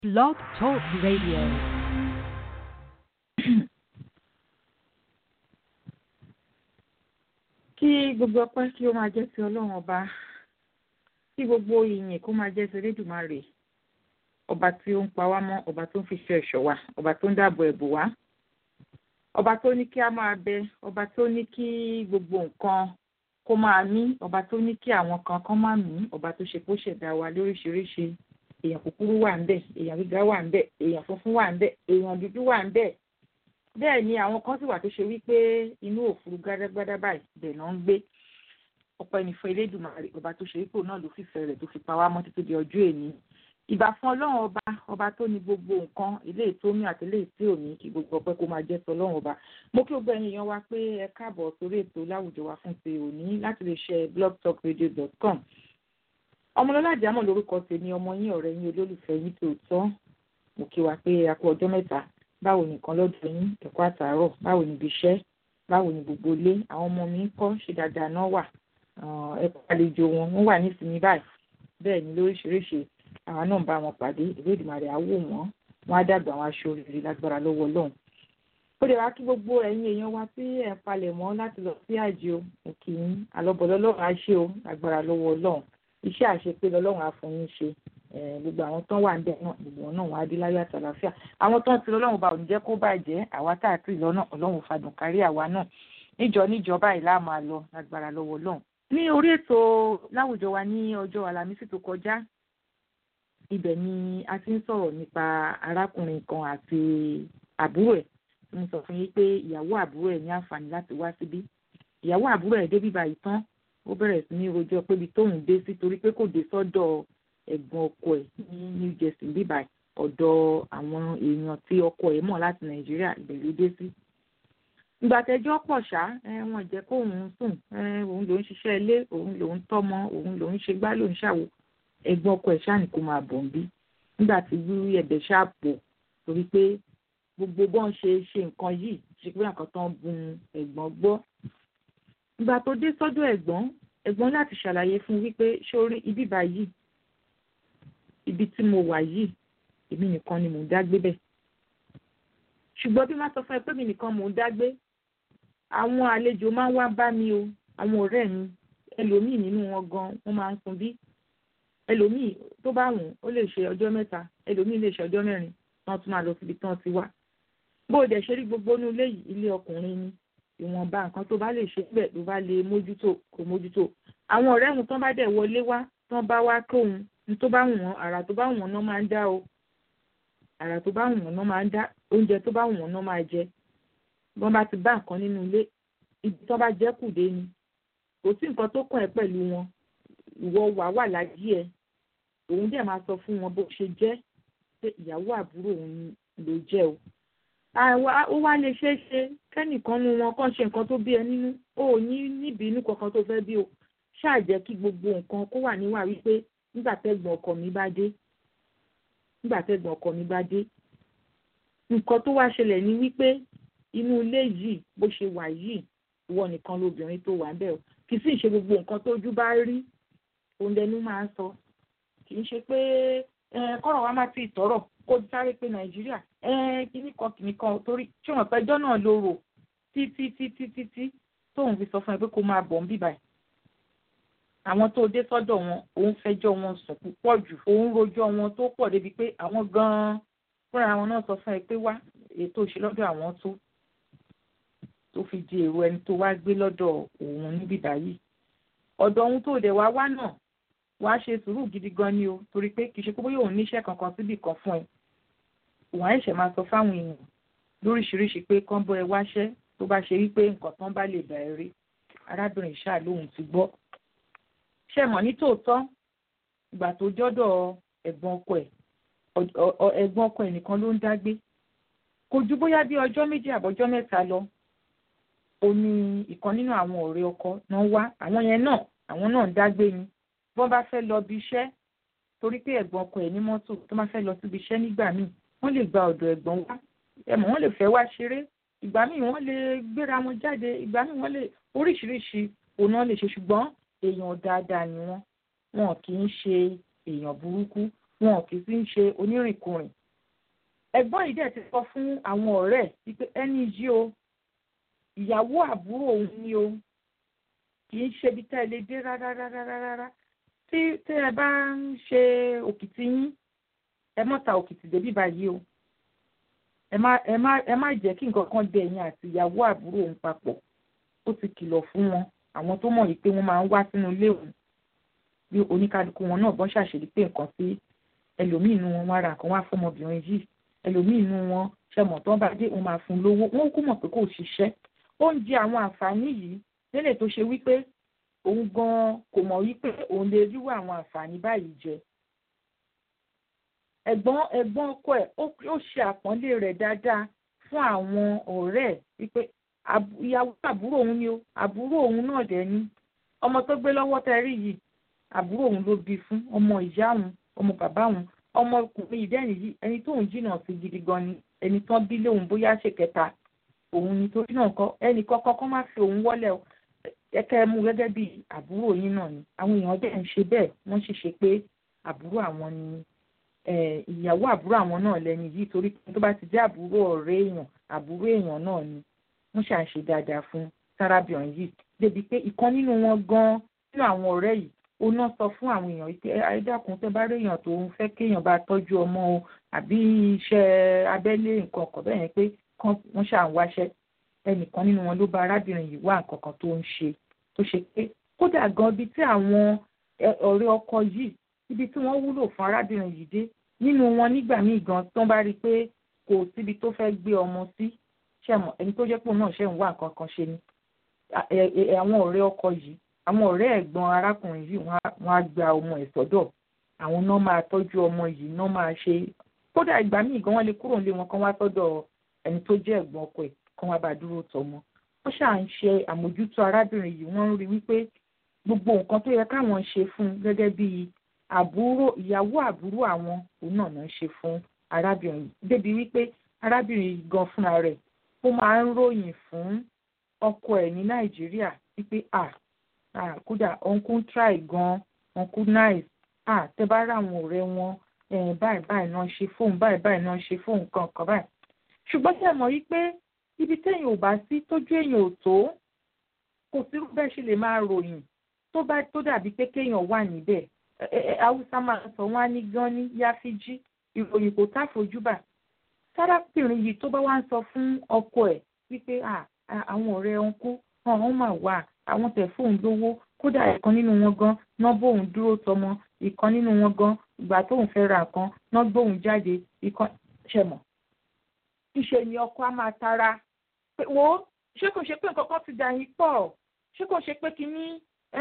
Blog Talk Radio. kí gbogbo ọpẹ́ kí ó máa jẹ́ ti ọlọ́run ọba kí gbogbo ìyìn kó máa jẹ́ ti elédùmarè ọba tí ó ń pa wá mọ́ ọba tó ń fi ṣe ẹ̀ṣọ́ wa ọba tó ń dáàbò ẹ̀bù wá ọba tó ní kí a máa bẹ ọba tó ní kí gbogbo nǹkan kó máa mí ọba tó ní kí àwọn kan kan máa mí ọba tó ṣe kó ṣẹ̀dá wa lóríṣiríṣi èèyàn kúkúrú wà ń bẹ̀ èèyàn gíga wà ń bẹ̀ èèyàn funfun wà ń bẹ̀ èèyàn dúdú wà ń bẹ̀ bẹ́ẹ̀ ni àwọn kan sì wà tó ṣe wípé inú òfurufú gádágbádá báyìí bẹ̀ náà ń gbé ọpẹ́ ní fún elédùmarè ọba tó ṣe wípé òun náà ló fìfẹ́ rẹ̀ tó fi pa wá mọ́ títí di ọjọ́ èní ìbà fún ọlọ́run ọba ọba tó ní gbogbo nǹkan eléyìí tó mí àti eléyìí tí ò ní kí gbogbo ọpẹ́ kó máa jẹ́ sọ ọlọ́run ọba mo kí gbogbo ẹ̀yin èèyàn wa pé ẹ káàbọ̀ sórí ètò láwùjọ wa fún ti òní láti lè ṣe blogtalkradio.com ọmọlọ́lá àjàmọ̀ lórúkọ tèmi ọmọ yín ọ̀rẹ́ yín olólùfẹ́ yín tòótọ́ mo kí wa pé a kú ọjọ́ mẹ́ta báwo nìkan lọ́dọ̀ yín ẹ̀kọ́ àtàárọ̀ báwo níbi iṣẹ́ báwo ní gbogbo ilé àwọn ọmọ mi ń kọ́ ṣe dáadáa náà wà ẹ̀kọ́ àlejò wọn wọ́n wà nísìnyí báyìí bẹ́ẹ̀ ni lóríṣiríṣi àwọn náà ń bá wọn pàdé ìwé ìdìmọ̀rẹ́ àwò wọn wọn á dàgbà wọn aṣọ rere lágbára lọ́wọ́ Ọlọ́run ó lè wá kí gbogbo ẹ̀yin èèyàn wa tí ẹ̀ ń palẹ̀ mọ́ láti lọ sí àjò òkè yín àlọ́bọ̀lọ́ lọ́rùn á ṣe o lágbára lọ́wọ́ Ọlọ́run iṣẹ́ àṣepé lọ́lọ́run á fún yín ṣe gbogbo àwọn tán wà níbẹ̀ náà gbogbo wọn náà wọn á dé láyọ̀ àtàlàfíà àwọn tán ti lọ́lọ́run bá òun jẹ́ kó bàjẹ́ àwa tá a ti lọ́nà Ọlọ́run fàdùn kárí àwa náà níjọ níjọ báyìí láà máa lọ lágbára lọ́wọ́ Ọlọ́run ní orí ètò láwùjọ wa ní ọjọ́ Àlàmísì tó kọjá ibẹ̀ ni a ti ń sọ̀rọ̀ nípa arákùnrin kan àti àbúrò ẹ̀ mo sọ fún yín pé ìyàwó àbúrò ẹ̀ ní àǹfààní láti wá síbí ìyàwó àbúrò ẹ̀ débí báyìí tán ó bẹ̀rẹ̀ sí ní rojọ́ pébi tóun dé sí torí pé kò dé sọ́dọ̀ ẹ̀gbọ́n ọkọ ẹ̀ ní New Jersey bíbá ọ̀dọ̀ àwọn èèyàn tí ọkọ ẹ̀ mọ̀ láti Nàìjíríà ibẹ̀ ló dé sí. ìgbà tẹ́jọ́ pọ̀ ṣá wọn jẹ́ kóun sùn òun lòún ṣiṣẹ́ ilé òun lòún tọ́mọ òun lòún ṣe gbá lòún ṣàwò ẹ̀gbọ́n ọkọ ẹ̀ ṣáà ní kó máa bọ̀ ń bí nígbà tí wíwí ẹ̀bẹ̀ ṣáà pọ̀ torí pé gbogbo bọ́n ṣe ṣe nǹkan yìí ṣe pé nǹkan tán bun ẹ̀gbọ́n gbọ́ ìgbà tó dé sọ́dọ̀ ẹ̀gbọ́n ẹ̀gbọ́n láti ṣàlàyé fún wípé sórí ibi báyìí ibi tí mo wà yìí èmi nìkan ni mò ń dágbé bẹ̀ ṣùgbọ́n bí má sọ fún ẹ pé mi nìkan mò ń dágbé àwọn àlejò máa ń wá bá mi o àwọn ọ̀rẹ́ mi ẹlòmíì nínú wọn gan wọ́n máa ń sun bí ẹlòmíì tó bá wùn ó lè ṣe ọjọ́ mẹ́ta ẹlòmíì lè ṣe ọjọ́ mẹ́rin wọ́n tún máa lọ síbi tí wọ́n ti wá bó o dẹ̀ ṣe rí gbogbo inú ilé yìí ilé ọkùnrin ni ìwọ̀nba nǹkan tó bá lè ṣe bẹ́ẹ̀ ló bá lè mójútó kò mójútó àwọn ọ̀rẹ́ wọn tán bá dẹ̀ wọlé wá tán bá wá kóhun ní tó bá wù wọ́n àrà tó bá wù wọ́n náà máa ń dá o àrà tó bá wù wọ́n náà máa ń dá oúnjẹ tó bá wù wọ́n náà máa jẹ wọ́n bá ti bá nǹkan nínú ilé ibi tán bá jẹ́ kù dé ni kò sí nǹkan tó kàn ẹ́ pẹ̀lú wọn ìwọ wà wà lájí ẹ òun dẹ̀ máa sọ fún wọn bó ṣe jẹ́ pé ìyàwó àbúrò òun ló jẹ́ o ó wá lè ṣeé ṣe kẹ́nìkan nu wọn kàn ṣe nǹkan tó bí ẹ nínú ó ní níbi inú kankan tó fẹ́ bí o ṣáà jẹ́ kí gbogbo nǹkan kó wà níwà wípé nígbà tẹ́gbọ̀n ọkọ mi bá dé nígbà tẹ́gbọ̀n ọkọ mi bá dé nǹkan tó wá ṣẹlẹ̀ ní wípé inú ilé yìí bó ṣe wà yìí ìwọ nìkan lobìnrin tó wà bẹ́ẹ̀ o kì í sì ṣe gbogbo nǹkan tójú bá rí òun lẹnu máa ń sọ kì í ṣe pé kọ́rọ̀ wa má ti tọ̀rọ̀ kó sáré pé nàìjíríà kíní kan kìíní kan torí tí wọn pẹjọ́ náà ló rò títí títí títí tóun fi sọ fún ẹ pé kó máa bọ̀ ń bíbà ẹ̀ àwọn tó dé sọ́dọ̀ wọn òun fẹjọ́ wọn sùn púpọ̀ jù òun rojọ́ wọn tó pọ̀ débi pé àwọn gan-an fúnra wọn náà sọ fún ẹ pé wá ètò ìṣelọ́dọ̀ àwọn tó tó fi di èrò ẹni tó wá gbé lọ́dọ̀ òun níbí báyìí ọ̀dọ̀ ohun tó dẹ̀ wá wá náà wàá ṣe sùúrù gidi gan ni o torí pé kì í ṣe pé bóyá òun níṣẹ́ kankan síbì kan fún ẹ wọ́n á ṣẹ̀ máa sọ fáwọn èèyàn lóríṣiríṣi pé kán bọ́ ẹ wáṣẹ́ tó bá ṣe wípé nǹkan tán bá lè bá ẹ rí arábìnrin ṣáà lóhun ti gbọ́ ṣe mọ̀ ní tòótọ́ ìgbà tó jọ́dọ̀ ẹ̀gbọ́n ọkọ ẹ̀ ẹ̀gbọ́n ọkọ ẹ̀ nìkan ló ń dágbé kò ju bóyá bí ọjọ́ méjì àbọ̀jọ́ mẹ́ta lọ ó ní ìkan nínú àwọn ọ̀rẹ́ ọkọ náà wá àwọn yẹn náà àwọn náà ń dágbé ni bọ́n bá fẹ́ lọ bí iṣẹ́ torí pé ẹ̀gbọ́n ọkọ ẹ̀ ní mọ́tò tó máa fẹ́ lọ síbi iṣẹ́ nígbà míì wọ́n lè gba ọ̀dọ̀ ẹ̀gbọ́n wá ẹ̀mọ́ wọ́n lè fẹ́ wá ṣeré ìgbà míì wọ́n lè gbéra wọn jáde ìgbà míì wọ́n lè oríṣiríṣi òun náà lè ṣe ṣùgbọ́n èèyàn dáadáa ni wọ́n wọn kì í ṣe èèyàn burúkú wọn kì í sì ń ṣe onírìnkùnrin ẹ̀gbọ́n yìí dẹ̀ ti sọ fún àwọn ọ̀rẹ́ wípé ẹni yìí o ìyàwó àbúrò òun ni o kì í ṣe ibi tá ẹ lè dé rárá rárá rárá tí tí ẹ bá ń ṣe òkìtì yín ẹ má ta òkìtì débi báyìí o ẹ má ẹ má ẹ má jẹ́ kí nǹkan kan dé ẹ̀yin àti ìyàwó àbúrò òun papọ̀ ó ti kìlọ̀ fún wọn àwọn tó mọ̀ yìí pé wọ́n máa ń wá sínú ilé òun bí oníkálukú wọn náà bọ́n ṣàṣèlú pé nǹkan sí ẹlòmíì inú wọn wá ra nǹkan wá fọmọbìnrin yìí ẹlòmíì inú wọn ṣẹmọ tó ń bá dé òun máa fún un lówó wọn kú mọ̀ pé kò ṣiṣẹ́ ó ń jẹ àwọn àǹfààní yìí lélẹ̀ tó ṣe wípé òun gan kò mọ̀ wípé òun lè ríwọ àwọn àǹfààní báyìí jẹ ẹ̀gbọ́n ẹ̀gbọ́n ọkọ ẹ̀ ó ṣe àpọ́nlé rẹ̀ dáadáa fún àwọn ọ̀rẹ́ ẹ̀ wípé ìyàwó àbúrò òun ni o àbúrò òun náà dẹ̀ ni ọmọ tó gbé lọ́wọ́ tẹ rí yìí àbúrò òun ló bí fún ọmọ ìyá òun ọmọ bàbá òun ọmọkùnrin ìdẹ́rìn yìí ẹni tóun jìnnà sí gidi gan ni ẹni tán bí lóun bóyá ṣe kẹta òun ni torí náà kọ ẹnì kọ́kọ́ kọ́ má fi òun wọ́lẹ̀ o ẹ̀kẹ́ mú gẹ́gẹ́ bí àbúrò yín náà ni àwọn èèyàn dẹ̀ ń ṣe bẹ́ẹ̀ wọ́n sì ṣe pé àbúrò àwọn ni ìyàwó àbúrò àwọn náà lẹ́ni yìí torí tó bá ti jẹ́ àbúrò ọ̀rẹ́ èèyàn àbúrò èèyàn náà ni wọ́n ṣà ń ṣe dáadáa fún sárábìọ̀n yìí débi pé ìkan nínú wọn gan nínú àwọn ọ̀rẹ́ yìí ó náà sọ fún àwọn èèyàn pé ayédàkùn tẹ́ bá réèyàn tó ń fẹ́ kéèyàn bá tọ́jú ọmọ o àbí iṣẹ́ abẹ́lé nǹkan ọ̀kọ̀ bẹ́ẹ̀ yẹn pé wọ́n ṣà ń wáṣẹ́ ẹnìkan nínú wọn ló bá arábìnrin yìí wá nǹkan kan tó ń ṣe tó ṣe pé kódà gan ibi tí àwọn ọ̀rẹ́ ọkọ yìí ibi tí wọ́n wúlò fún arábìnrin yìí dé nínú wọn nígbà míì gan tó ń bá rí i pé kò síbi tó fẹ́ gbé ọmọ sí ṣẹ̀mọ̀ ẹni tó jẹ́ pò náà ṣẹ̀ ń wá nǹkan kan ṣe ni àwọn ọ̀rẹ́ ọkọ yìí àwọn ọ̀rẹ́ ẹ̀gbọ́n arákùnrin yìí wọ́n á gba ọmọ ẹ̀ sọ́dọ̀ àwọn náà máa tọ́jú ọmọ yìí náà máa ṣe kódà ìgbà míì gan wọ́n lè kúrò nílé wọn kán wá sọ́dọ̀ ẹni tó jẹ́ ẹ̀gbọ́n ọkọ ẹ̀ kán wá bá dúró tọmọ wọ́n ṣáà ń ṣe àmójútó arábìnrin yìí wọ́n ń rí wípé gbogbo nǹkan tó yẹ káwọn ṣe fún un gẹ́gẹ́ bí àbúrò ìyàwó àbúrò àwọn òun náà náà ṣe fún arábìnrin yìí débi wípé arábìnrin yìí gan fúnra rẹ̀ ó máa ń ròyìn fún ọkọ ẹ̀ ní nàìjíríà wípé à ah kódà uncle try gan uncle nice ah tẹ bá rà àwọn ọ̀rẹ́ wọn báyìí báyìí náà ṣe fóun báyìí báyìí náà ṣe fóun kan kan báyìí ṣùgbọ́n ṣe mọ̀ wípé ibi téèyàn ò bá sí tójú èèyàn ò tó kò sí bẹ́ẹ̀ ṣe lè máa ròyìn tó bá tó dàbí pé kéèyàn wà níbẹ̀ haúsá máa sọ wọn á ní gan ní yáfíjí ìròyìn kò tá fojúbà sárápìnrin yìí tó bá wá ń sọ fún ọkọ ẹ̀ wípé àwọn ọ̀rẹ́ ọ̀nkú ọ̀hún mà wà àwọn tẹ̀ fóun lówó kódà ìkan nínú wọn gan náà bóun dúró tọmọ ìkan nínú wọn gan ìgbà tóun fẹ́ ra nǹkan náà gbóun jáde ìkan ṣẹmọ̀. ṣíṣe ni ọkọ á máa tara pé wo ṣé kò ṣe pé nǹkan kan ti dà yín pọ̀ ṣé kò ṣe pé kínní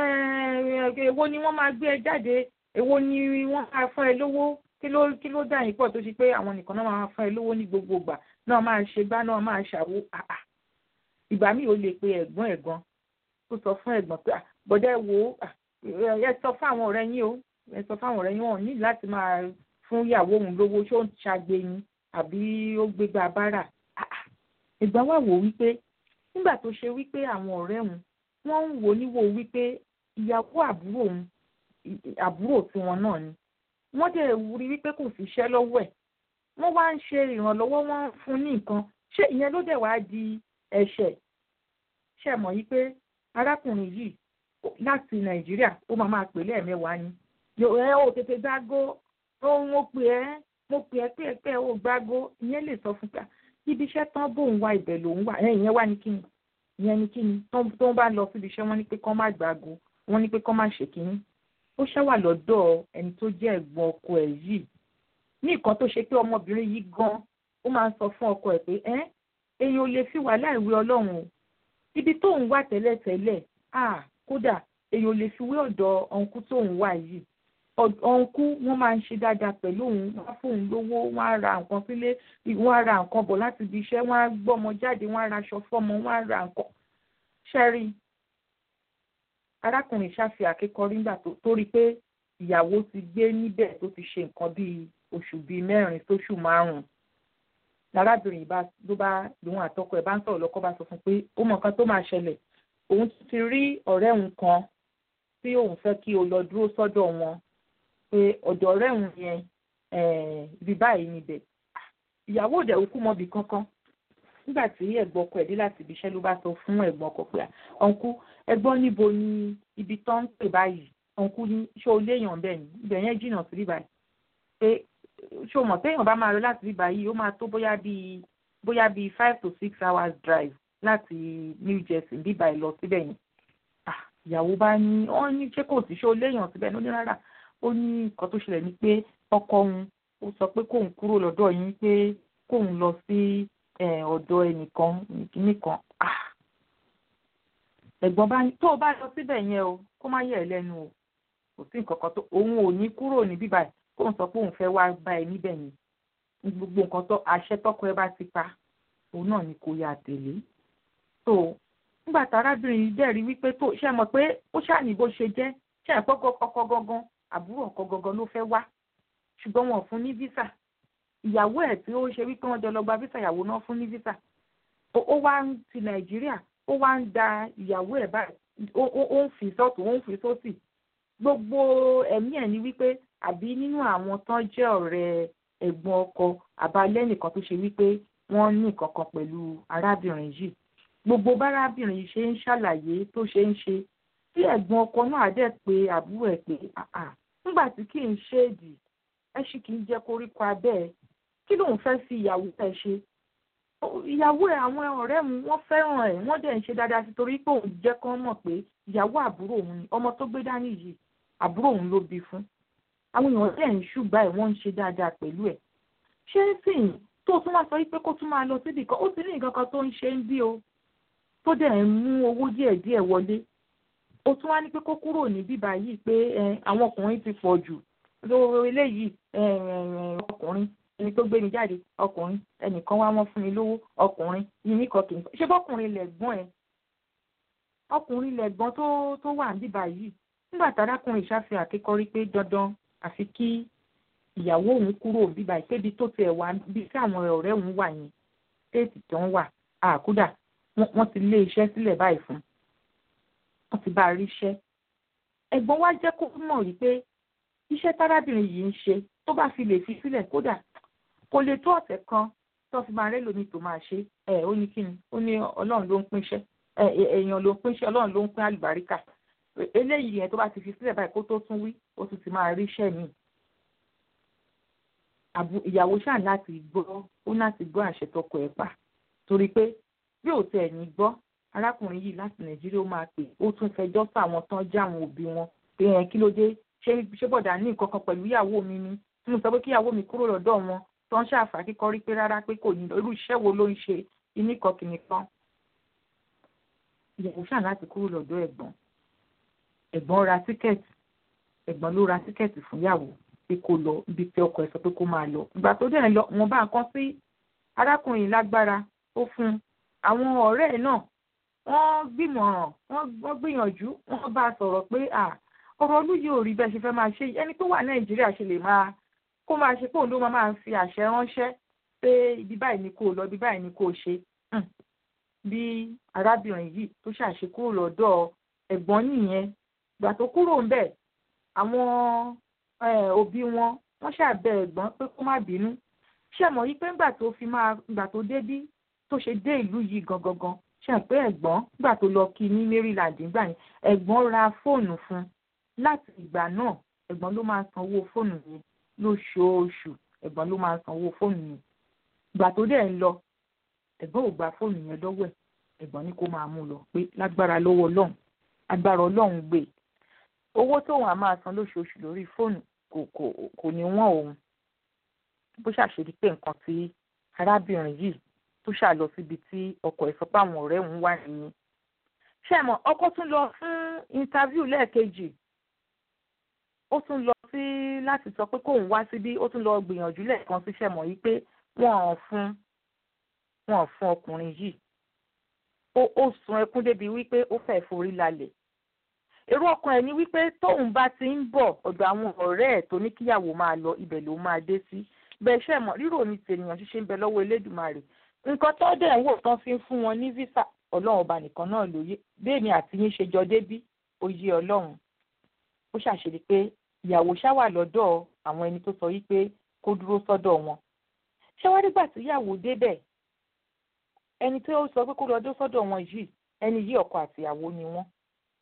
èwo ni wọ́n máa gbé ẹ jáde èwo ni wọ́n máa fún ẹ lówó kí ló kí ló dà yín pọ̀ tó ṣe pé àwọn nìkan náà máa fún ẹ lówó ní gbogbo ìgbà náà máa ṣe gbá náà máa ṣàwó ìgbà míì ó lè pe ẹ̀gbọ́n ẹ̀gbọ́n ó sọ fún ẹ̀gbọ́n pé bọ́dẹ̀ wo ẹ sọ fún àwọn ọ̀rẹ́ yín o ẹ sọ fún àwọn ọ̀rẹ́ yín wọn ní láti máa fún ìyàwó òun lówó ṣó ń ṣàgbé yín àbí ó gbégbá bára ẹ̀gbọ́n wà wò wípé nígbà tó ṣe wípé àwọn ọ̀rẹ́ òun wọ́n ń wò níwò wípé ìyàwó àbúrò òun àbúrò tiwọn náà ni wọ́n dẹ̀ rí wípé kò sí iṣẹ́ lọ́wọ́ ẹ̀ wọ́n wá ń ṣe ìrànlọ́wọ́ wọn fún ní nǹkan ṣé ìyẹn ló dẹ̀ wá di ẹ̀ṣẹ̀ ṣe mọ̀ yí pé arákùnrin yìí láti nàìjíríà ó máa máa pè lẹ́ẹ̀mẹ́wàá ni ẹ ò tètè gbágó ohun ó pè ẹ́ mo pè ẹ́ pé ẹ pé ẹ ò gbágó ìyẹn lè sọ fún ta ibi iṣẹ́ tán bóun wá ibẹ̀ lòun wà ẹ ìyẹn wá ní kíni ìyẹn ní kíni tó ń bá lọ síbi iṣẹ́ wọ́n ní pé kán má gbágó wọ́n ní pé kán má ṣe kíní ó ṣáwà lọ́dọ̀ ẹni tó jẹ́ ẹ̀gbọ́n ọkọ ẹ̀ yìí ní nǹkan tó ṣe pé ọmọbìnrin yìí gan ó máa ń sọ fún ọkọ ẹ̀ pé ẹ́ èèyàn ò lè fi wà láìwé ọlọ́run o ibi tó ń wà tẹ́lẹ̀tẹ́lẹ̀ ah kódà èèyàn ò lè fi wé ọ̀dọ̀ ọ̀nkú tó ń wà yìí ọ̀nkú wọ́n máa ń ṣe dáadáa pẹ̀lú òun wọ́n á fóun lówó wọ́n á ra nǹkan sílé wọ́n á ra nǹkan bọ̀ láti ibi iṣẹ́ wọ́n á gbọ́mọ jáde wọ́n á ra aṣọ fọ́mọ wọ́n á ra nǹkan ṣẹ́rí arákùnrin ṣàfi àkékọrí nígbà tó rí pé ìyàwó ti gbé níbẹ̀ tó ti ṣe nǹkan bíi oṣù bíi mẹ́rin sóṣù márùn-ún lárábìnrin bá ló bá lòun àtọkọ ẹ̀ bá ń sọ̀rọ̀ lọ́kọ bá sọ fún pé ó mọ nǹkan tó máa ṣẹlẹ̀ òun ti rí ọ̀rẹ́ òun kan tí òun fẹ́ kí o lọ dúró sọ́dọ̀ wọn pé ọ̀dọ̀ ọ̀rẹ́ òun yẹn ibi báyìí níbẹ̀ ìyàwó òdẹ̀ òkú mọ́bi kankan nígbà tí ẹ̀gbọ́n ọkọ ẹ̀ dé láti ibi iṣẹ́ ló bá sọ fún ẹ̀gbọ́n ọkọ pé ọ̀nkú ẹ̀gbọ́n níbo ni ibi tó ń pè báyìí ọ̀nkú ní ṣé o léèyàn bẹ́ẹ̀ ni ibẹ̀ yẹn jìnnà sí bíbáyìí pé ṣé o mọ̀ téèyàn bá máa lọ láti bíbáyìí ó máa tó bóyá bíi bóyá bíi five to six hours drive láti New Jersey bíbáyìí lọ síbẹ̀ yẹn ìyàwó bá ní wọ́n ní ṣé kò sí ṣé o léèyàn síbẹ̀ ní ó ní rárá ó ní nǹkan tó ṣẹlẹ̀ ni pé ọkọ òun ó sọ pé kóun kúrò lọ́dọ̀ yín pé kóun lọ sí ọ̀dọ̀ ẹnìkan nìkan ẹ̀gbọ́n bá ní tó o bá lọ síbẹ̀ yẹn o kó má yẹ̀ ẹ́ lẹ́nu o kò sí nǹkan kan tó òun ò ní kúrò ní bíbá ẹ̀ kóun sọ pé òun fẹ́ wá bá ẹ níbẹ̀ yẹn gbogbo nǹkan tó àṣẹ tọkọ ẹ bá ti pa òun náà ni kò yà tẹ̀lé tó nígbà tí arábìnrin yìí dẹ̀ rí wípé tó ṣe mọ̀ pé ó ṣàní bó ṣe jẹ́ ṣe ẹ̀pọ́ ọkọ gangan àbúrò ọkọ gangan ló fẹ́ wá ṣùgbọ́n wọn ò fún ní visa ìyàwó ẹ̀ tí ó ṣe wípé wọ́n jọ lọ gba visa ìyàwó náà fún ní visa ó wá ń ti nàìjíríà ó wá ń da ìyàwó ẹ̀ báyìí ó ń fi sọ́tún ó ń fi sósì gbogbo ẹ̀mí ẹ̀ ní wípé àbí nínú àwọn tán jẹ́ ọ̀rẹ́ ẹ̀gbọ́n ọkọ àbálẹ́ nìkan tó ṣe wípé wọ́n ní nǹkan kan pẹ̀lú arábìnrin yìí gbogbo bárábìnrin yìí ṣe ń ṣàlàyé tó ṣe ń ṣe tí ẹ̀gbọ́n ọkọ náà dẹ̀ pé àbúrò ẹ̀ pé nígbà tí kì í ṣéèdì ẹ ṣì kì í jẹ́ koríko abẹ́ ẹ kí lòun fẹ́ fi ìyàwó ẹ̀ ṣe ìyàwó ẹ̀ àwọn ọ̀rẹ́ mu wọ́n fẹ́ràn ẹ̀ wọ́n dẹ̀ ń ṣe dáadáa sí torí pé òun jẹ́ kán mọ̀ pé ìyàwó àbúrò òun ni ọmọ tó gbé dání yìí àbúrò òun ló bí fún àwọn èèyàn dẹ̀ ń ṣùgbà ẹ̀ wọ́n ń ṣe dáadáa pẹ̀lú ẹ̀ ṣé sìn tó tún wá sọ pé kó tún máa lọ síbì kan ó ti ní nǹkan kan tó ń ṣe ń bí o tó dẹ̀ ń mú owó díẹ̀díẹ̀ wọlé ó tún wá ní pé kó kúrò ní bíbá yìí pé àwọn ọkùnrin ti pọ̀ jù lówó eléyìí ọkùnrin ẹni tó gbé mi jáde ọkùnrin ẹnìkan wá wọ́n fún mi lówó ọkùnrin yìí kan kì í ṣe bọ́kùnrin lẹ̀gbọ́n ẹ̀ ọkùnrin lẹ̀gbọ́n tó tó wà níbà yìí nígbà tárákùnrin ìṣàfihàn àkékọ́rí pé dandan àfi kí ìyàwó òun kúrò bíbá ìkébi tó tiẹ̀ wá bí tí àwọn ọ̀rẹ́ òun wà yẹn téètì tó ń wà àkúdà wọ́n ti lé iṣẹ́ sílẹ̀ báyìí fún wọ́n ti bá a rí iṣẹ́ ẹ̀gbọ́n wa jẹ́ kó mọ̀ wípé iṣẹ́ tárábìnrin yìí ń ṣe tó bá fi lè fi sílẹ̀ kódà kò lè tó ọ̀sẹ̀ kan tó fi máa rẹ́lòmíì tó máa ṣe ẹ̀ ó ní kíni ó ní ọlọ́run ló ń pínṣẹ́ èèyàn ló ń pínṣẹ́ ọlọ́run ló ń pín àlùbáríkà eléyìí yẹn tó bá ti fi sílẹ̀ báyìí kó tó tún wí ó tún ti máa rí iṣẹ́ mi. ìyàwó ṣáà láti gbọ́ ó láti gbọ́ àṣẹ tọkọ ẹ̀ pa torí pé bí ò tẹ̀ ní gbọ́ arákùnrin yìí láti nàìjíríà ó máa pè ó tún fẹjọ́ sọ àwọn tán já àwọn òbí wọn pé ẹ̀ kí ló dé ṣé ṣé bọ̀dà ní nǹkan kan pẹ̀lú ìyàwó mi ni tí mo sọ pé kí ìyàwó mi kúrò lọ́dọ̀ wọn tó ń ṣàfà kíkọ́ rí pé rárá pé kò ní irú iṣẹ́ wo ló ń ṣe iní kan kìíní kan. ìyàwó ṣàn láti kúrò lọ́dọ̀ ẹ̀gbọ́n ẹ̀gbọ́n ra tíkẹ́ẹ̀tì ẹ̀gbọ́n ló ra tíkẹ́ẹ̀tì fún ìyàwó pé kó lọ ibi tí ọkọ ẹ̀ sọ pé kó máa lọ ìgbà tó dẹ̀ lọ wọn bá nǹkan sí arákùnrin lágbára ó fún àwọn ọ̀rẹ́ ẹ̀ náà wọ́n gbìmọ̀ràn wọ́n gbìyànjú wọ́n bá a sọ̀rọ̀ pé ọ̀rọ̀ olú yìí ò rí bẹ́ẹ̀ ṣe fẹ́ máa ṣe ẹni tó wà nàìjíríà ṣe lè máa kó máa ṣe pé òun ló máa máa fi àṣẹ ránṣẹ́ pé ibi báyìí ni kò lọ ibi báyìí ni kò ṣe bí arábìnrin yìí tó ṣàṣe kúrò lọ́dọ̀ ẹ̀gbọ́n nìyẹn ìgbà tó kúrò ń bẹ̀ àwọn òbí wọn wọ́n ṣàbẹ̀ ẹ̀gbọ́n pé kó má bínú ṣe mọ̀ yí pé ńgbà tó fi máa ìgbà tó dé bí tó ṣe dé ìlú yìí gangan gan ṣe pé ẹ̀gbọ́n nígbà tó lọ kí ní Maryland nígbà yẹn ẹ̀gbọ́n ra fóònù fún láti ìgbà náà ẹ̀gbọ́n ló máa sanwó fóònù yẹn lóṣooṣù ẹ̀gbọ́n ló máa sanwó fóònù yẹn ìgbà tó dẹ̀ ń lọ ẹ̀gbọ́n ò gba fóònù yẹn lọ́wọ́ ẹ̀ ẹ̀gbọ́n ní kó máa mú lọ pé lágbára lọ́wọ́ ọlọ́run agbára ọlọ́run gbé owó tóun á máa san lóṣooṣù lórí fóònù kò kò kò ní wọ́n òun bó ṣàṣírí pé nǹkan tí arábìnrin yìí tó ṣà lọ síbi tí ọkọ ẹ̀ sọ pé àwọn ọ̀rẹ́ òun wà nìyẹn ṣé mọ̀ ọkọ tún lọ fún interview lẹ́ẹ̀kejì ó tún lọ sí láti sọ pé kóun wá síbí ó tún lọ gbìyànjú lẹ́ẹ̀kan sí ṣẹ̀mọ̀ yìí pé wọ́n ò fún wọ́n ò fún ọkùnrin yìí ó ó sun ẹkún débi wípé ó fẹ́ forí lálẹ̀ èrò ọkàn ẹ̀ ní wípé tóun bá ti ń bọ̀ ọ̀dọ̀ àwọn ọ̀rẹ́ ẹ̀ tó ní kíyàwó máa lọ ibẹ̀ ló máa dé sí bẹ́ẹ̀ ṣe mọ̀ rírò ní tènìyàn ṣíṣe ń bẹ lọ́wọ́ Elédùmarè nǹkan tó dẹ̀ ń wò tán fi ń fún wọn ní visa ọlọ́run ọba nìkan náà lóye bẹ́ẹ̀ ni àti yín ṣe jọ débí ó yé ọlọ́run ó ṣàṣírí pé ìyàwó ṣá wà lọ́dọ̀ àwọn ẹni tó sọ yí pé kó dúró sọ́dọ̀ wọn ṣé wá nígbà tíyàwó débẹ̀ ẹni tí ó sọ pé kó lọ dó sọ́dọ̀ wọn yìí ẹni yìí ọkọ àtìyàwó ni wọ́n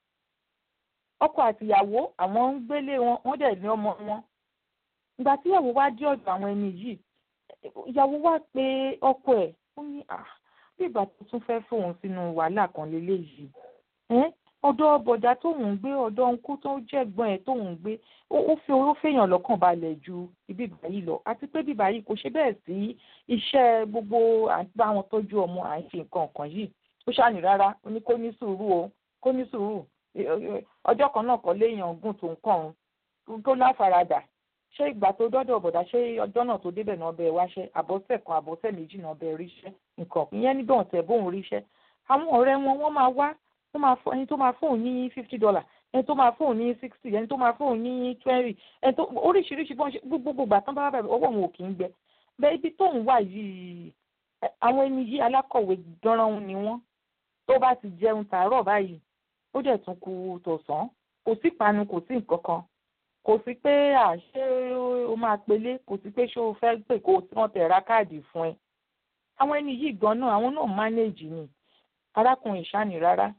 ọkọ àtìyàwó àwọn ń gbélé wọn wọ́n dẹ̀ ní ọmọ wọn ìgbà tíyàwó wá dé ọ̀dọ̀ àwọn ẹni yìí ìyàwó wá pé ọkọ ẹ̀ ó ní à bí ìgbà tó tún fẹ́ fòun sínú wàhálà kan lélẹ́yìí ọ̀dọ̀ bọ̀dá tóun ń gbé ọ̀dọ̀ ńkú tó jẹ́gbọ́n ẹ̀ tóun ń gbé ó fi owó fèèyàn lọ́kàn balẹ̀ ju ibi báyìí lọ àti pé bí báyìí kò ṣe bẹ́ẹ̀ sí iṣẹ́ gbogbo à ń bá wọn tọ́jú ọmọ à ń ṣe nǹkan kan yìí ó ṣàní rárá ó ní kó ní sùúrù o kó ní sùúrù ọjọ́ kan náà kọ́ léèyàn gùn tó ń kàn ń tó láfaradà ṣé ìgbà tó dọ́dọ̀ bọ̀dá ṣé ọjọ́ náà tó débẹ̀ náà bẹ́ẹ̀ wáṣẹ́ àbọ̀sẹ̀ kan àbọ̀sẹ̀ méjì náà bẹ́ẹ̀ ríṣẹ́ nǹkan ìyẹn níbẹ̀ ọ̀tẹ̀ bóun ríṣẹ́ àwọn ọ̀rẹ́ wọn wọ́n máa wá tó máa fọ ẹni tó máa fóun ní fifty dollar ẹni tó máa fóun ní sixty ẹni tó máa fóun ní twenty ẹni tó oríṣiríṣi bọ́n ṣe gbogbo gbà tán bá bá bẹ̀rẹ̀ ọwọ́ wọn ò kì í gbẹ bẹ́ẹ̀ ibi tóun wà yìí àwọn ẹni yìí alákọ̀wé dánran ni wọ́n tó bá ti jẹun tàárọ̀ báyìí ó dẹ̀ tún kù tọ̀sán kò sí ìpanu kò sí nǹkan kan kò sí pé àṣé o máa pelé kò sí pé ṣé o fẹ́ pè kó o tí wọ́n tẹ̀ ra káàdì fún ẹ àwọn ẹni yìí gan náà àwọn náà mánéèjì ni arákùnrin ìṣáni rárá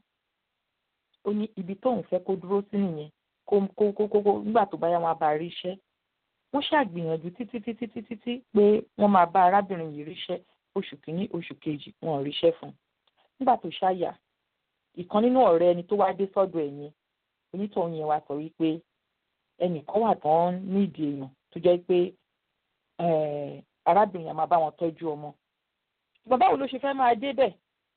ó ní ibi tóun fẹ́ kó dúró sí nìyẹn kó kó kó kó nígbà tó bá yá wọn bá rí iṣẹ́ wọ́n ṣàgbìyànjú títí títí títí tí pé wọ́n máa bá arábìnrin yìí ríṣẹ́ oṣù kìíní oṣù kejì wọn ò ríṣẹ́ fún un nígbà tó ṣáyà ìkan nínú ọ̀rẹ́ ẹni tó wá dé sọ́dọ̀ ẹ̀ yẹn onítọ̀hún yẹn wá sọ wípé ẹnìkan wà tán nídìí èèyàn tó jẹ́ pé arábìnrin yẹn máa bá wọn tọ́jú ọmọ ṣùgbọ́n báwo ló ṣe fẹ́ máa débẹ̀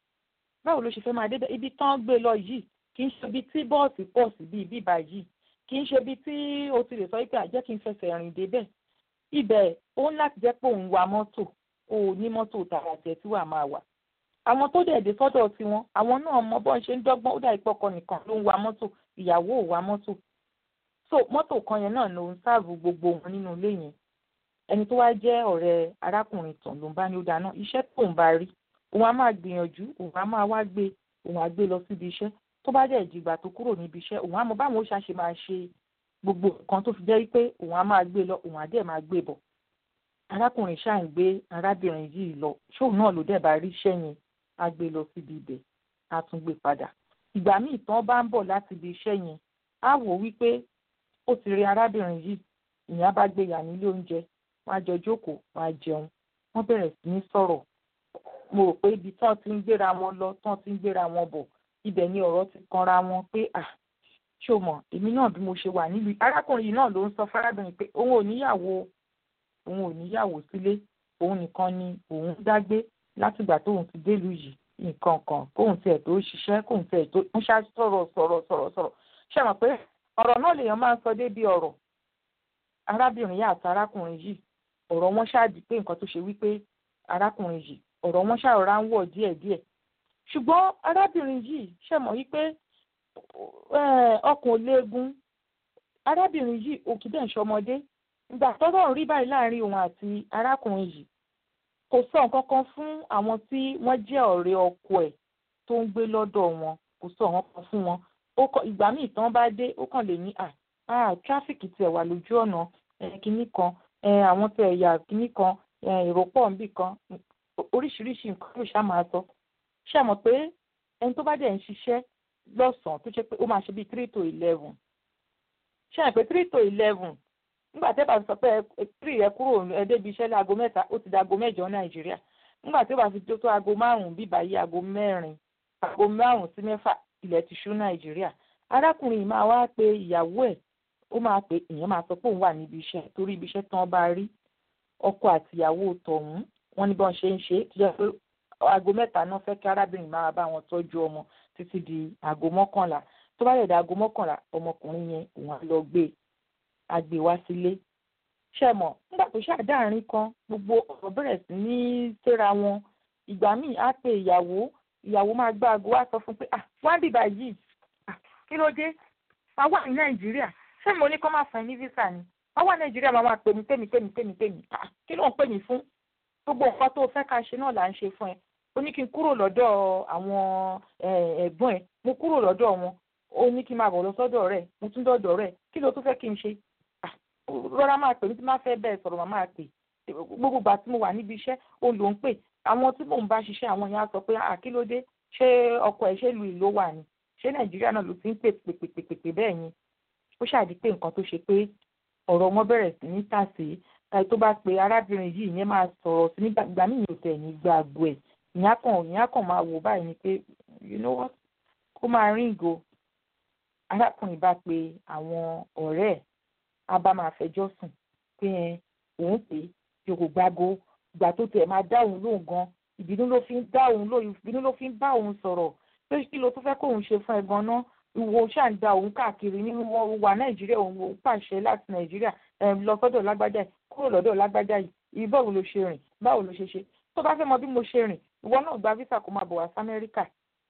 báwo ló ṣe fẹ́ máa débẹ̀ ibi tán gbé lọ yìí kì í ṣe ibi tí bọ́ọ̀sì pọ̀ sí bíi bíbá yìí kì í ṣe ibi tí o ti lè sọ pé àjẹ́ kí n fẹsẹ̀ rìn débẹ̀ ibẹ̀ ó ń láti jẹ́ pé òun wa mọ́tò o ò ní mọ́tò tààrà tiẹ̀ tí wàá máa wà àwọn tó dẹ̀ dé sọ́dọ̀ tiwọn àwọn náà mọ bọ́n ṣe ń dọ́gbọ́n ó dà ìpọkọ nìkan ló ń wa mọ́tò ìyàwó ò wa mọ́tò so mọ́tò kan yẹn náà ló ń sáàbù gbogbo wọn nínú ilé yẹn ẹni tó wá jẹ́ ọ̀rẹ́ arákùnrin tàn ló ń bá ní ó dáná iṣẹ́ tó ń bá rí òun á máa gbìyànjú òun á máa wá gbé òun á gbé lọ síbi iṣẹ́ tó bá dẹ̀ dìgbà tó kúrò níbi iṣẹ́ òun á mọ báwọn ó ṣàṣe máa ṣe gbogbo nǹkan tó fi jẹ́ pé òun á máa gbé lọ òun á dẹ̀ máa gbé bọ̀ arákùnrin ṣáà ń gbé arábìnrin yìí lọ ṣóun náà ló dẹ̀ bá rí iṣẹ́ yẹn á gbé lọ síbi ibẹ̀ á tún gbé padà ìgbà míì tán bá ń bọ̀ láti ibi iṣẹ́ yẹn á wò wípé ó ti rí arábìnrin yìí ìyẹn bá gbé yà nílé oúnjẹ wọn á jọ jókòó wọn á jẹun wọn bẹ̀rẹ̀ sí ní sọ̀rọ̀ mo rò pé ibi tán ti ń gbéra wọn lọ tán ti ń gbéra wọn bọ̀ ibẹ̀ ni ọ̀rọ̀ ti kanra wọn pé à ṣó mọ̀ èmi náà bí mo ṣe wà nílùú arákùnrin yìí náà ló ń sọ fárábìnrin pé òun ò níyàwó òun ò níyàwó sílé òun nìkan ni òun dágbé látìgbà tóun ti délùú yìí nǹkan kan kóun tiẹ̀ tó ṣiṣẹ́ kóun tiẹ̀ tó ń ṣá sọ̀rọ̀ sọ̀rọ̀ sọ̀rọ̀ sọ̀rọ̀ ṣe mọ̀ pé ọ̀rọ̀ náà lèèyàn máa ń sọ débi ọ̀rọ̀ arábìnrin yìí àti arákùnrin yìí ọ̀rọ̀ wọn ṣáàdì pé nǹkan tó ṣe wípé arákùnrin yìí ọ̀rọ̀ wọn ṣàrọ̀rá ń wọ̀ díẹ̀díẹ̀ ṣùgbọ́n arábìnrin yìí ṣe mọ̀ wípé ọkàn léegun arábìnrin yìí òkè dẹ̀ ń ṣọmọdé ìgbà tọ́rọ̀ ń rí báyìí láàrin òun àti arákùnrin yìí kò sọ nǹkan kan fún àwọn tí wọ́n jẹ́ ọ̀rẹ́ ọkọ ẹ̀ tó ń gbé lọ́dọ̀ wọn kò sọ nǹkan kan fún wọn ó kọ ìgbà míì tán bá dé ó kàn lè ní à à tráfíkì tiẹ̀ wà lójú ọ̀nà kínní kan àwọn tẹ̀ ẹ̀yà kínní kan èrò pọ̀ níbì kan oríṣiríṣi nǹkan ló ṣá máa sọ ṣe mọ̀ pé ẹni tó bá dẹ̀ ń ṣiṣẹ́ lọ́sàn-án tó ṣe pé ó máa ṣe bíi three to eleven ṣe mọ̀ pé three to eleven nígbà tí ẹ bá sọ pé three ẹ kúrò ẹ débi iṣẹ́ láago mẹ́ta ó ti di aago mẹ́jọ nàìjíríà nígbà tí ó bá fi tó tó aago márùn-ún bíbá yí aago mẹ́rin aago márùn-ún sí mẹ́fà ilẹ̀ ti ṣú nàìjíríà arákùnrin yìí máa wá pe ìyàwó ẹ̀ ó máa pe ìyẹn máa sọ pé òun wà níbi iṣẹ́ torí ibi iṣẹ́ tán bá rí ọkọ àtìyàwó tọ̀hún wọ́n ní bọ́n ṣe ń ṣe tó jẹ́ pé aago mẹ́ta náà fẹ́ kí arábìnrin máa bá wọn tọ́jú ọmọ títí di aago mọ́kànlá tó bá yẹ̀ dá aago mọ́kànlá ọmọkùnrin yẹn òun á lọ gbé á gbé wá sílé ṣe mọ̀ nígbà tó ṣàdáàrin kan gbogbo ọ̀rọ̀ bẹ̀rẹ̀ sí ní séra wọn ìgbà míì á pe ìyàwó ìyàwó máa gbá aago wá sọ fún pé ah wá bìbà yìí ah kí ló dé wá wà ní nàìjíríà ṣé mo ní kó má fẹ́ ní visa ni wá wà nàìjíríà máa máa pè mí pè mí pè mí pè mí pè mí ah kí ló ń pè mí fún gbogbo nǹkan tó fẹ́ ká ṣe náà là ń ṣe fún ẹ ó ní kí n kúrò lọ́dọ̀ àwọn ẹ̀gbọ́n ẹ̀ mo kúrò lọ́dọ̀ wọn ó ní kí n máa bọ̀ lọ sọ́dọ̀ rẹ̀ mo tún dọ̀dọ̀ rẹ̀ kí ló tún fẹ́ kí n ṣe rọra máa pè mí tí máa fẹ́ bẹ́ẹ̀ sọ̀rọ̀ màá máa pè gbogbo ìgbà tí mo wà níbi iṣẹ́ òun ló ń pè àwọn tí mò ń bá ṣiṣẹ́ àwọn yẹn á sọ pé àkílódé ṣé ọkọ ẹ̀ ṣé lu ìlú wà ní ṣé nàìjíríà náà ló ti ń pè pèpèpèpè bẹ́ẹ̀ yẹn ó ṣàdí pé nǹkan tó ṣe pé ọ̀rọ̀ wọn bẹ̀rẹ̀ sí ní tàsé táyì tó bá pe arábìnrin yìí yẹn máa sọ̀rọ̀ sí nígbà ìgbà míì ò tẹ̀ ní gbàgbọ́ ẹ̀ ìyá kan ìyá kan máa wò báyìí ni pé you know what kó máa ríǹgò arákùnrin bá pe àwọn ọ̀rẹ́ ẹ̀ á bá máa fẹjọ́ sùn pé ẹ òun pè é yòókù gbágo ìgbà tó tiẹ̀ máa dá òun lóhùn gan ìbínú ló fi ń dá òun lóhùn ìbínú ló fi ń bá òun sọ̀rọ̀ pé kí ló tún fẹ́ kóun ṣe fún ẹ gan-an ìwọ ṣáà ń da òun káàkiri nínú wọn wà nàìjíríà òun pàṣẹ láti nàìjíríà lọ sọ́dọ̀ lágbájá yìí kúrò lọ́dọ̀ lágbájá yìí báwo ló ṣe rìn báwo ló ṣe ṣe tó bá fẹ́ mọ bí mo ṣe rìn ìwọ náà gba visa kó máa bọ̀ wá sí amẹ́ríkà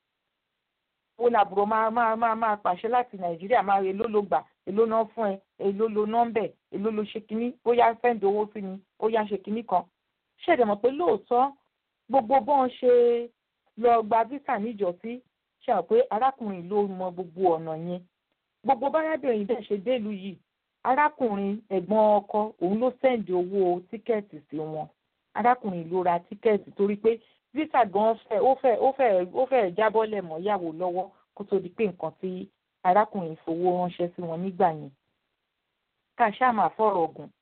ó ní àbúrò máa máa máa máa pàṣẹ láti nàìjíríà máa èló ló gbà èló náà fún ẹ èló ló nọ́mbẹ̀ èló ló ṣe kínní ó yá sẹ́ǹdì owó sí ni ó yá ṣe kínní kan ṣẹ̀dẹ̀ mọ̀ pé lóòótọ́ gbogbo bọ́n ṣe lọ gba visa níjọ́sí ṣe hàn pé arákùnrin ló mọ gbogbo ọ̀nà yẹn gbogbo bárábìnrin bẹ́ẹ̀ ṣe délùú yìí arákùnrin ẹ̀gbọ́n ọkọ òun ló sẹ́ǹdì owó tíkẹ́ẹ̀tì sí wọn arákùnrin ló ra tíkẹ́ẹ̀tì torí pé visa gan fẹ́ ó fẹ́ ó fẹ́ ó fẹ́ jábọ́lẹ̀ mọ́ yàwó lọ́wọ́ kó tó di pé nǹkan tí arákùnrin fowó ránṣẹ́ sí wọn nígbà yẹn ká ṣáà máa fọ̀rọ̀ gùn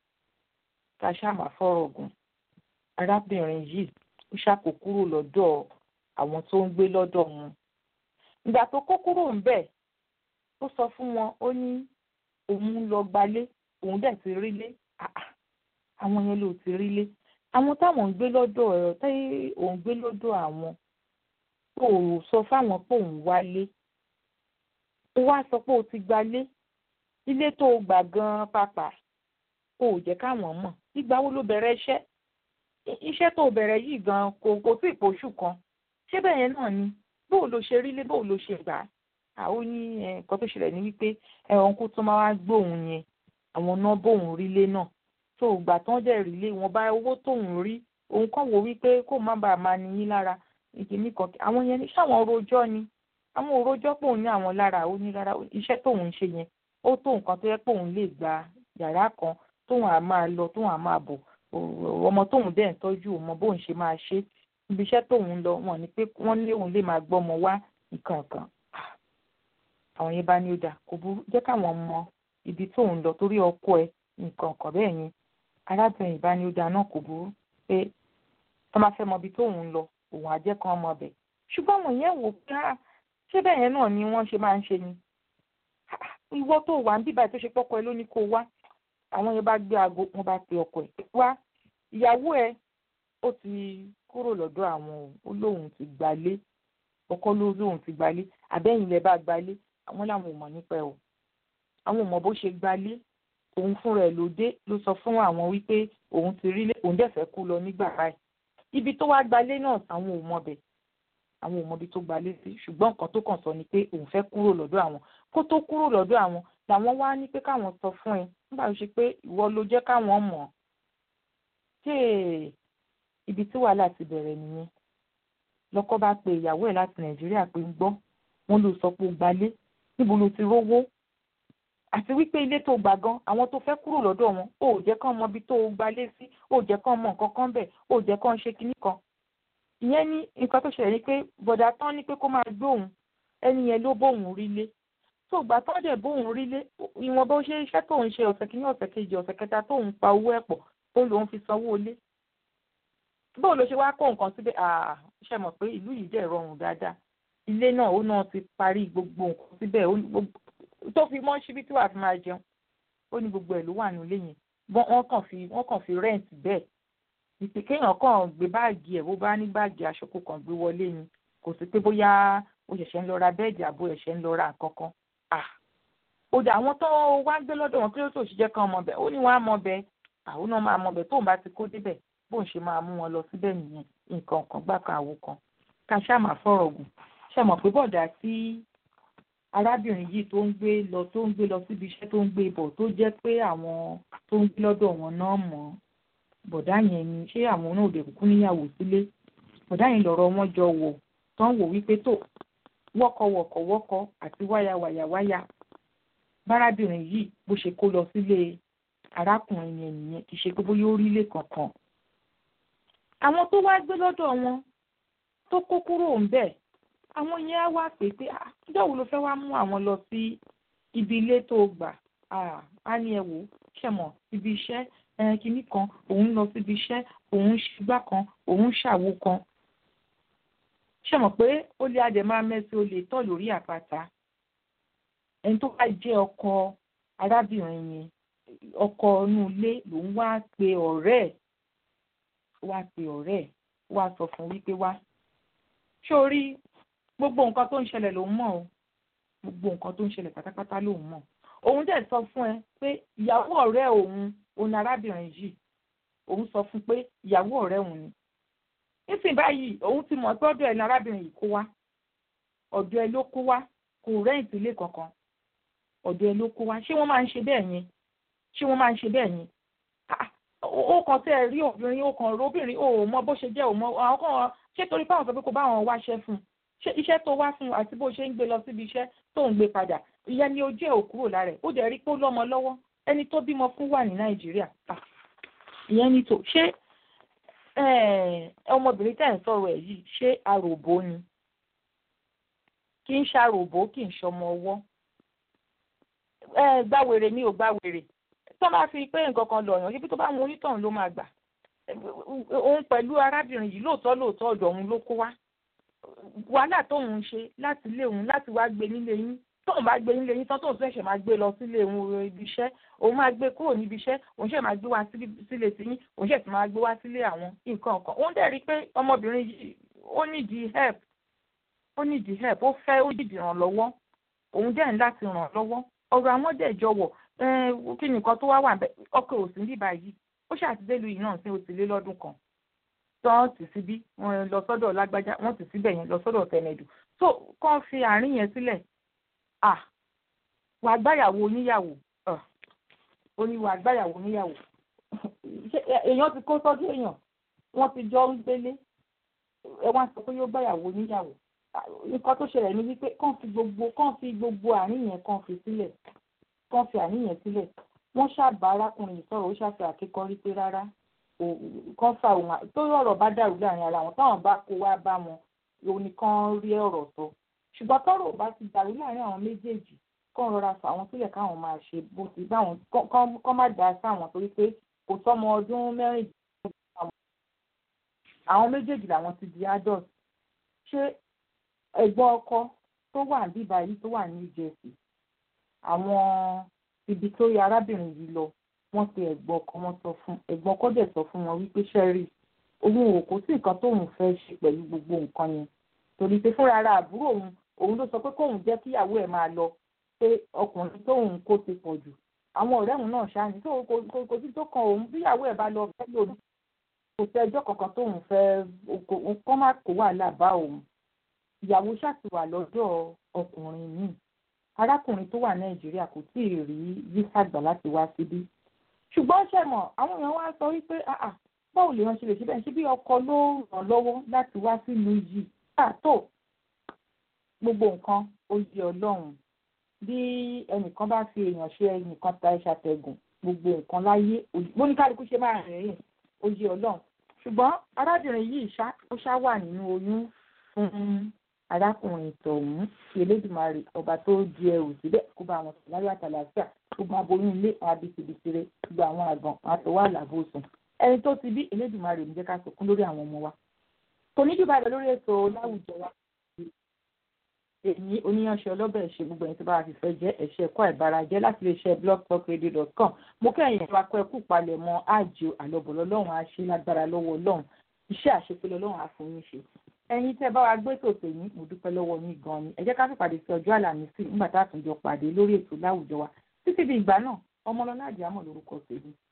ká ṣáà máa fọ̀rọ̀ gùn arábìnrin yìí ó ṣàkó kúrò lọ́dọ̀ àwọn tó ń gbé lọ́dọ̀ wọn ìgbà tó kó kúrò ń bẹ̀ ó sọ fún wọn ó ní òun lọ gbalé òun dẹ̀ ti rílé àwọn yẹn ló ti rílé àwọn táwọn ń gbé lọ́dọ̀ ẹ̀rọ tí òun gbé lọ́dọ̀ àwọn tó o sọ fáwọn pé òun wálé ó wá sọ pé o ti gbalé ilé tó o gbà gan-an pàpà o ò jẹ́ káwọn mọ̀ ìgbà wo ló bẹ̀rẹ̀ iṣẹ́ iṣẹ́ tó o bẹ̀rẹ̀ yìí gan-an kò kò tí ì pòṣù kan ṣé bẹ́ẹ̀ yẹn náà ni bóò ló ṣe rílé bóò ló ṣe gbà á ó ní nǹkan tó ṣẹlẹ̀ ní wípé ẹ̀wọ̀n kó tó máa wá gbóhùn yẹn àwọn náà bóun rílé náà tó gbà tán dẹ̀ rílé wọn bá owó tóun rí òun kàn wò wípé kó má bàa máa níyín lára ìkíní kan àwọn yẹn ní sáwọn rojọ́ ni àwọn òrojọ́ pé òun ní àwọn lára ó ní rárá iṣẹ́ tóun ń ṣe yẹn ó tó nǹkan tó yẹ pé òun lè gba yàrá kan tóun á máa lọ tóun á máa bọ̀ ọmọ tóun dẹ̀ ń tọ́jú ọmọ bóun ṣe máa ṣe ibi iṣẹ́ tóun lọ wọn ni pé wọ́n ní òun lè máa gbọ́mọ wá nǹkan kan àwọn yẹn bá ní ó dà kò burú jẹ́ káwọn mọ ibi tóun lọ torí ọkọ ẹ nǹkan kan bẹ́ẹ̀ yẹn arábìnrin ìbá ní ó dà náà kò burú pé tó máa fẹ́ mọ ibi tóun lọ òun àjẹ́ kan mọ bẹ̀ ṣùgbọ́n àwọn yẹn wò pé ṣé bẹ́ẹ̀ yẹn náà ni wọ́n ṣe máa ń ṣe ni ìwọ tó wà ń bíbá tó ṣe pọ́kọ ẹ ló ní kó wá àwọn yẹn bá gbé aago wọn bá pe ọkọ ẹ wá ìyàwó ẹ ó ti kúrò lọ́dọ̀ àwọn ó lóun ti gbalé ọkọ ló lóun ti gbalé àbẹ́yìn lẹ bá gbalé àwọn làwọn ò mọ̀ nípa ẹ̀ o àwọn ò mọ̀ bó ṣe gbalé òun fúnra ẹ̀ ló dé ló sọ fún àwọn wípé òun ti rí òun dẹ̀ fẹ́ kú lọ nígbà báyìí ibi tó wá gbalé náà àwọn ò mọ̀ bẹ̀ àwọn ò mọ̀ ibi tó gbalé sí ṣùgbọ́n nǹkan tó kàn sọ ni pé òun fẹ́ kúrò lọ́dọ̀ àwọn kó tó kúrò lọ́dọ̀ àwọn làwọn wá ní pé káwọn sọ fún ẹ nígbà tó ṣe pé ìwọ ló jẹ́ káwọn mọ̀ ṣé ibi tí wàhálà ti bẹ̀rẹ̀ nìyẹn lọ́kọ bá pe ìyàwó ẹ̀ láti nàìjíríà pé ń gbọ́ wọn ló sọ pé ó gbalé níbo ló ti rówó àti wípé ilé tó gbà gan àwọn tó fẹ́ kúrò lọ́dọ̀ wọn ò jẹ́ kán mọ ibi tó gbalé sí ò jẹ́ kán mọ nǹkan kan bẹ̀ ò jẹ́ kán ṣe kinní kan ìyẹn ní nǹkan tó ṣẹlẹ̀ ni pé bọ̀dà tán ní pé kó máa gbóhùn ẹni yẹn ló bóhùn rílé tó gbà tán dẹ̀ bóhùn rílé ìwọ̀n bó ṣe iṣẹ́ tóun ṣe ọ̀sẹ̀ kìíní ọ̀sẹ̀ kejì ọ̀sẹ̀ kẹta tóun pa owó ẹ̀ pọ̀ tó lòun fi sanwó ilé bóun ló ṣe wá kó nǹkan síbẹ̀ ṣe mọ̀ pé ìlú yìí dẹ̀ rọrùn dáadáa ilé náà ó náà ti parí gbogbo nǹkan síbẹ̀ tó fi mọ́ síbi tí wàá fi máa jẹun ó ní gbogbo ẹ̀ ló wà nílé yẹn wọ́n kàn fi wọ́n kàn fi rẹ́ǹtì bẹ́ẹ̀ ìpè kéèyàn kàn gbé báàgì ẹ̀ bó bá ní báàgì aṣọ kó kàn gbé wọlé ni kò sí pé bóyá ó ṣẹ̀ṣẹ̀ ń lọ ra bẹ́ẹ̀dì àbó ẹ̀ṣẹ̀ ń lọ ra nǹkan kan ó dà àwọn tó wá gbé lọ́dọ̀ wọn kí ló tó ṣiṣẹ́ kan mọ̀ bẹ́ẹ̀ ó ní wọ́n á mọ̀ bẹ́ẹ̀ àwọn náà máa mọ̀ bẹ́ẹ̀ tóun bá ti kó débẹ̀ bóun ṣe máa mú wọn lọ síbẹ̀ nìyẹn nǹkan kan gbà kan àwo kan ká ṣáà máa fọ̀rọ̀ gùn ṣe mọ̀ pé bọ̀dà tí arábìnrin yìí tó ń gbé lọ tó ń gbé lọ síbi iṣẹ́ tó ń gbé bọ̀ tó jẹ́ pé àwọn tó ń gbé lọ́dọ̀ wọn náà mọ̀ bọ̀dá yẹn ni ṣé àwọn náà òde kúkú níyàwó sílé bọ̀dá yẹn lọ̀rọ̀ wọn jọ wò tán wò wípé tó wọ́kọ̀wọ̀kọ̀wọ́kọ̀ àti wáyàwáyàwáyà bárábìnrin yìí bó ṣe kó lọ sílé arákùnrin yẹn nìyẹn kì í ṣe pé bóyá ó rí ilé kankan àwọn tó wá gbé lọ́dọ̀ wọn tó kó kúrò ń bẹ̀ àwọn yẹn á wá pè pé ọjọ́ wo ló fẹ́ wá mú àwọn lọ sí ibi ilé tó gbà á ní ẹ wò ṣẹ̀mọ̀ ibi iṣẹ́ kinní kan òun lọ síbi iṣẹ́ òun ṣùgbà kan òun ṣàwo kan ṣẹ̀mọ̀ pé ó lé adẹ̀ máa mẹ́sí ó lè tọ̀ lórí àpáta ẹni tó bá jẹ́ ọkọ arábìnrin yẹn ọkọ inú ilé lòun wá pe ọ̀rẹ́ ẹ̀ wá pe ọ̀rẹ́ ẹ̀ wá sọ fún wípé wá sórí gbogbo nǹkan tó ń ṣẹlẹ̀ lòun mọ̀ o gbogbo nǹkan tó ń ṣẹlẹ̀ pátápátá lòun mọ̀ òun dẹ̀ sọ fún ẹ pé ìyàwó ọ̀rẹ́ òun òun arábìnrin yìí òun sọ fún pé ìyàwó ọ̀rẹ́ òun ni nísìnyí báyìí òun ti mọ̀ pé ọ̀dọ̀ ẹ̀ ní arábìnrin yìí kó wá ọ̀dọ̀ ẹ̀ ló kó wá kò rẹ́ǹtì ilé kankan ọ̀dọ̀ ẹ̀ ló kó wá ṣé wọ́n máa ń ṣe bẹ́ẹ̀ yẹn ṣé wọ́n máa ń ṣe bẹ́ẹ̀ yẹn ó kàn tẹ́ ẹ rí obìnrin ó kàn rí obìnrin ó mọ bó ṣe jẹ́ ò mọ àwọn kan ṣé torí pé àwọn sọ pé kò bá àwọn wáṣẹ́ fún un ṣé iṣẹ́ tó wá fún un àti bó ṣe ń gbé lọ síbi iṣẹ́ tó ń gbé padà ìyẹn ni ojú ẹ̀ ò kúrò lára ẹ̀ ó dẹ̀ rí pé ó lọ́mọ lọ́wọ́ ẹni tó bímọ fún wà ní nàìjíríà ìyẹn ni tó ṣé ọmọbìnrin tẹ̀ ń sọ̀rọ̀ ẹ̀ yìí ṣé aròbó ni kì í ṣàròbó kì í ṣọmọ ọwọ́ gbàwèrè mi ò gbàwèrè tó máa fi pé nǹkan kan lọ yàn ibi tó bá mú onítọ̀hún ló máa gbà òun pẹ̀lú arábìnrin yìí lóòótọ́ lóòótọ́ ọ̀dọ̀ òun ló kó wá wàhálà tóun ń ṣe láti ilé òun láti wá gbé nílé yín tóun bá gbé nílé yín tán tóun ṣẹ̀ṣẹ̀ máa gbé lọ sílé òun ibi iṣẹ́ òun máa gbé kúrò níbi iṣẹ́ òun ṣẹ̀ máa gbé wá sílé tiyín òun ṣẹ̀ sì máa gbé wá sílé àwọn nǹkan kan òun dẹ̀ rí i pé ọmọbìnrin yìí ó nídìí help ó nídìí help ó fẹ́ ó nídìí ìrànlọ́wọ́ òun dẹ̀ ń láti ràn lọ́wọ́ ọ̀rọ̀ àwọn dẹ̀ jọ̀wọ́ kí nìkan tó wá wà bẹ́ẹ̀ ọkọ̀ òsín bíbá yìí ó ṣàtidélu yìí náà sí ó ti lé lọ́dún kan tán tì síbí wọn lọ sọ́dọ̀ lágbájá wọ́n tì síbẹ̀ yẹn lọ sọ́dọ̀ tẹ̀mẹ̀dù tó kàn fi àárín yẹn sílẹ̀ à wà gbáyàwó oníyàwó ó ní wà gbáyàwó oníyàwó èèyàn ti kó sọ́dọ̀ èèyàn wọ́n ti jọ ń gbélé ẹ wá sọ pé yóò gbáyàwó oníyàwó nǹkan tó ṣẹlẹ̀ ní wípé kàn fi gbogbo kàn fi gbogbo àárín yẹn kàn fi sílẹ̀ kàn fi àárín yẹn sílẹ̀ wọ́n ṣàbá arákùnrin sọ̀rọ̀ ó ṣàfihàn àkékọ́rí pé rárá kán fa òun tó ọ̀rọ̀ bá dàrú láàrin ara wọn táwọn bá kó wá bá wọn òun nìkan rí ọ̀rọ̀ sọ ṣùgbọ́n tọ́rọ̀ bá ti dàrú láàrin àwọn méjèèjì kán rọra fà wọ́n sílẹ̀ káwọn máa ṣe bó ti bá wọn kán má dá sáwọn torí pé kò sọ́mọ ọdún mẹ́rìndínlógún àwọn méjèèjì làwọn ti di adult ṣé ẹ̀gbọ́n ọkọ tó wà níbà yìí tó wà ní Jersey àwọn ibi tó yẹ arábìnrin yìí lọ wọ́n pe ẹ̀gbọ́n ọkọ wọn sọ fún ẹ̀gbọ́n ọkọ dẹ̀ sọ fún wọn wípé sẹ́rí òun ò kò sí nǹkan tóun fẹ́ ṣe pẹ̀lú gbogbo nǹkan yẹn torí pé fúnra ara àbúrò òun òun ló sọ pé kóun jẹ́ kíyàwó ẹ̀ máa lọ pé ọkùnrin tóun kó ti pọ̀ jù àwọn ọ̀rẹ́ òun náà ṣáàní tó kò sí tó kan òun bíyàwó ẹ̀ bá lọ fẹ́ lòdì kò sí ẹjọ́ kankan tóun fẹ́ kọ́ má kó wàhálà bá òun ìyàwó ṣàtìwà lọ́dọ̀ ọkùnrin míì arákùnrin tó wà nàìjíríà kò tí ì rí visa gbà láti wá síbí ṣùgbọ́n ṣe mọ̀ àwọn èèyàn wá sọ wípé báwo lèèyàn ṣe lè ṣe bẹ́ẹ̀ ṣe bí ọkọ ló ràn lọ́wọ́ láti wá sílùú yìí tó gbogbo nǹkan ó yẹ ọlọ́run bí ẹnìkan bá fi èèyàn ṣe ẹnìkan ta ẹ̀ṣà tẹ̀gùn gbogbo nǹkan láyé bóníkálukú ṣe máa rìn rìn ó yẹ ọlọ́run ṣùgbọ́n arábìnrin yìí ṣá ó ṣá wà nínú oyún fún arákùnrin tọ̀hún kí elédùnmarè ọba tó di ẹrù síbẹ̀ kó bá wọn sùn láyọ̀ àtàlàáfíà gbogbo aboyún ilé àwọn abisibisire gbogbo àwọn àgàn àwọn àtọwọ́ àlàbòsùn ẹni tó ti bí elédùnmarè ń jẹ́ ká sọkún lórí àwọn ọmọ wa kò ní jùbà lọ lórí ètò láwùjọ wa èyí oníyanṣẹ́ ọlọ́bẹ̀ ṣe gbogbo ẹni tó bá fi fẹ́ jẹ́ ẹ̀ṣẹ̀ ẹ̀kọ́ ìbárajẹ́ láti lè ṣe blogtalkradio.com mo kẹ́yìn ẹ̀rọ akọ ẹ̀kú palẹ̀mọ́ àjò àlọ́bọ̀lọ́ lọ́hùn á ṣe lágbára lọ́wọ́ ọlọ́run iṣẹ́ àṣepẹ́lẹ́ ọlọ́run á fún yín ṣe ẹ̀yin tẹ́ bá wa gbé tòtò yín mo dúpẹ́ lọ́wọ́ yín gan ni ẹ jẹ́ ká fi pàdé sí ọjọ́ àlàmísì nígbà tá a tún jọ pàdé lórí ètò láwùjọ wa títí di ìgbà náà ọmọlọ́lá àdìámọ̀ lórúkọ tèmi